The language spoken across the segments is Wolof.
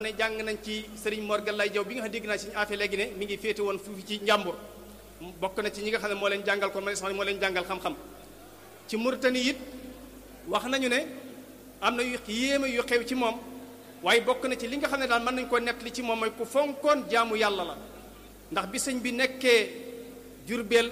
ne jàng nañ ci sëriñ Mor Gallay Jaw bi nga xam dégg naa si affaire léegi ne mi ngi féete woon foofu ci njàmbur bokk na ci ñi nga xam ne moo leen jàngal ko ma sax moo leen jàngal xam-xam ci Mauritanie it wax nañu ne am na yu yéeme yu xew ci moom waaye bokk na ci li nga xam ne daal mën nañu ko nettali ci moom mooy ku fonkoon jaamu yàlla la ndax bi sëñ bi nekkee Jurbel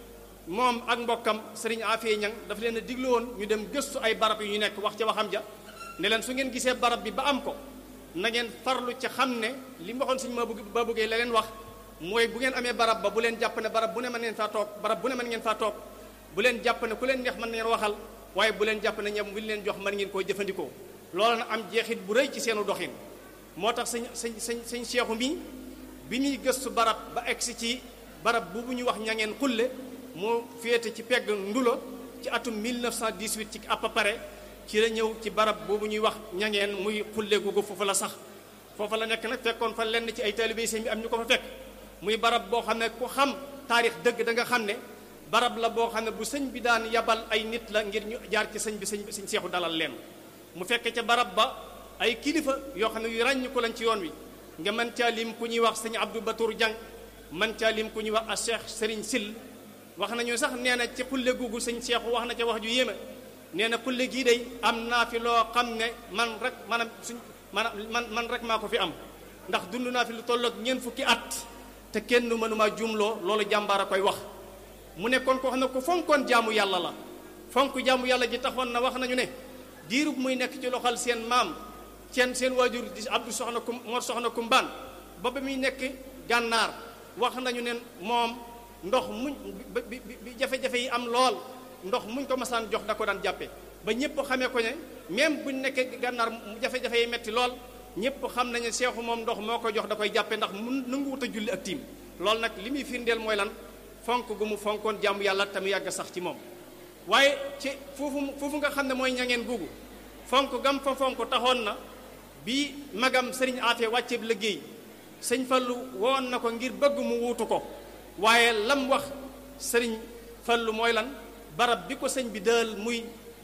moom ak mbokkam sëriñ Afee Ñang dafa leen a diglu woon ñu dem gëstu ay barab yu ñu nekk wax ca waxam ja ne leen su ngeen gisee barab bi ba am ko na ngeen farlu ca xam ne li mu waxoon sëñ ma bëgg ba bëggee la leen wax mooy bu ngeen amee barab ba bu leen jàpp ne barab bu ne mën ngeen faa toog barab bu ne mën ngeen faa toog bu leen jàpp ne ku leen neex mën ngeen waxal waaye bu leen jàpp ne ñam bu leen jox mën ngeen koo jëfandikoo loolu na am jeexit bu rëy ci seenu doxin moo tax sëñ sëñ sëñ sëñ Seexu mi bi muy gëstu barab ba egsi ci barab bu bu ñuy wax ñangeen xulle moo féete ci pegg ndulo ci atum 1918 ci à peu près ci la ñëw ci barab boobu ñuy wax ñangeen muy xulle googu foofu la sax foofu la nekk nag fekkoon fa lenn ci ay taalibe sëñ bi am ñu ko fa fekk muy barab boo xam ne ku xam taarix dëgg da nga xam ne barab la boo xam ne bu sëñ bi daan yabal ay nit la ngir ñu jaar ci sëñ bi sëñ sëñ seexu dalal leen mu fekk ca barab ba ay kilifa yoo xam ne yu ràññ ko lañ ci yoon wi nga mën caa lim ku ñuy wax sëñ Abdou Batour Diang mën caa lim ku ñuy wax a Cheikh Serigne Sill wax nañu sax nee na ci xulle googu sëñ seexu wax na ca wax ju yéeme nee na xulle gii day am naa fi loo xam ne man rek maanaam suñ maanaam man man rek maa ko fi am ndax dund naa fi lu tolloog ñeent fukki at te kenn mënumaa jumloo loolu jàmbaar a koy wax mu nekkoon koo xam ne ku fonkoon jaamu yàlla la fonk jaamu yàlla ji taxoon na wax nañu ne diirub muy nekk ci loxol seen maam seen seen waajur di Abdou soxna kum moo soxna kumbaan ba ba muy nekk gànnaar wax nañu ne moom ndox muñ bi bi jafe-jafe yi am lool ndox muñ ko masaan jox da ko daan jàppe ba ñëpp xamee ko ne même buñ nekkee gànnaar jafe-jafe yi metti lool ñëpp xam nañu seexu moom ndox moo ko jox da koy jàppe ndax mun nanguwut a julli ak tiim loolu nag li muy firndeel mooy lan fonk gu mu fonkoon jàmm yàlla te mu yàgg sax ci moom waaye ci foofu foofu nga xam ne mooy ñangeen googu fonk gam fa fonk taxoon na bi magam sëriñ Afe wàcceeb liggéey sëñ Fallu woon na ko ngir bëgg mu wuutu ko waaye lam wax sëriñ Fallu mooy lan barab bi ko sëñ bi dël muy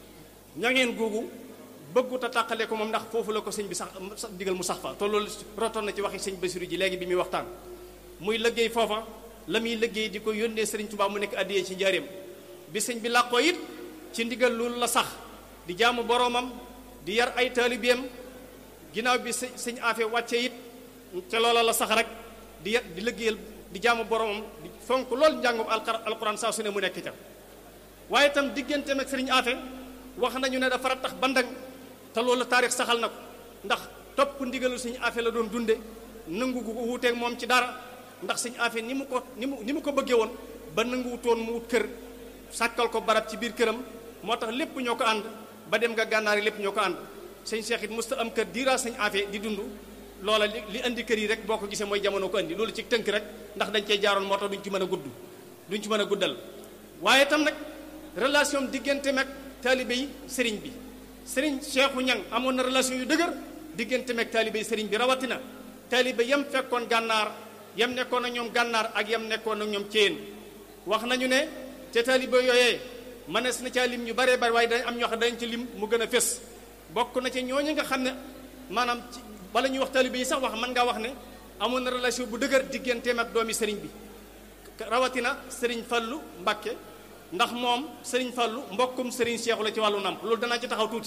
ñangeen googu bëggut a tàqale ko moom ndax foofu la ko sëñ bi sax digal mu sax fa te loolu rotoon na ci waxi sëñ Basiru ji léegi bi muy waxtaan muy liggéey foofa la muy liggéey di ko yónnee sëriñ Tuubaa mu nekk addiyee ci njaareem bi sëñ bi làqoo it ci ndigal loolu la sax di jaamu boroomam di yar ay taalibeem ginnaaw bi sëñ sëñ Afe wàcce it ca loola la sax rek di yar di liggéeyal di jaamu boroomam di fonk loolu njàngum alquran saa su ne mu nekk ca waaye itam digganteem ak sëriñ Afe wax nañu ne dafa tax bandang te loolu taarix saxal na ko ndax topp ndigalu sëñ Afe la doon dunde nangu gu wuuteeg moom ci dara ndax sëñ Afe ni mu ko ni mu ni mu ko bëggee woon ba nanguwutoon mu wut kër sàkkal ko barab ci biir këram moo tax lépp ñoo ko ànd ba dem nga gànnaar yi lépp ñoo ko ànd sëñ Cheikh it musta am kër diiraa sëñ Afe di dund loola li li indi kër yi rek boo ko gisee mooy jamono ko indi loolu ci tënk rek ndax dañ cey jaaroon moo tax duñ ci mën a gudd duñ ci mën a guddal waaye tam nag relation diggante meg taalibe yi sëriñ bi sëriñ Cheikhu Ñang amoon na relation yu dëgër diggante meg taalibe yi sëriñ bi rawatina taalibe yam fekkoon gànnaar yam nekkoon ak ñoom gànnaar ak yam nekkoon ak ñoom céen wax nañu ne te taalibe yooyee mënees na caa lim ñu baree bari waaye dañ am ñoo xam dañ ci lim mu gën a fés bokk na ci ñooñu nga xam ne maanaam ci wala ñuy wax taalibe yi sax wax mën ngaa wax ne amoon na relation bu dëgër digganteem ak doomi sëriñ bi rawatina sëriñ Fallu Mbàkke ndax moom sëriñ Fallu mbokkum sëriñ Seexu la ci wàllu namp loolu danaa ci taxaw tuuti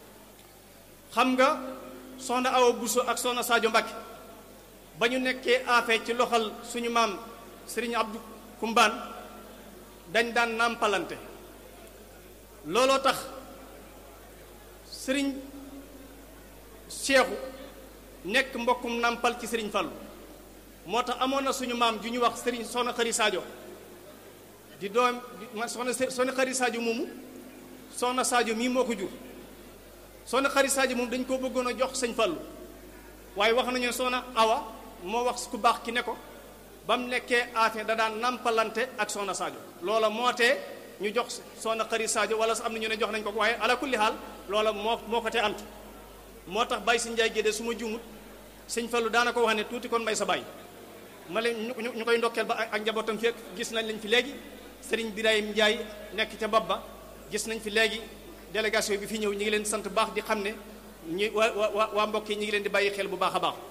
xam nga soxna Awa Buso ak soxna Sadio Mbàkke ba ñu nekkee affaire ci loxal suñu maam sëriñ Abdou Kumbaan dañ daan nàmpalante looloo tax sëriñ Seexu nekk mbokkum nàmpal ci sëriñ Fallu moo tax amoon na suñu maam ju ñu wax sëriñ soxna Xari Sadio di doom ma soxna soxna Xari Sadio moomu soxna Sadio mii moo ko jur soxna Xari Sadio moom dañ koo bëggoon a jox sëñ Fallu waaye wax nañu soxna Awa moo wax ku baax ki ne ko ba mu nekkee affaire da daan nampalante ak soxna Sadio loola moo tee ñu jox soxna Xari Sadio wala am na ñu ne jox nañ ko waaye ala kulli xaal loola moo moo ko te ant moo tax Baye si Njaay Gédé su ma juumut sëñ Fallu daana ko wax ne tuuti kon mbay sa baay ma leen ñu ñu koy ndokkeel ba ak njabootam fekk gis nañ lañ fi léegi sëriñ Birahim Njaay nekk ca bopp ba gis nañ fi léegi délégation bi fi ñëw ñi ngi leen sant baax di xam ne ñi waa waa waa mbokk yi ñi ngi leen di bàyyi xel bu baax a baax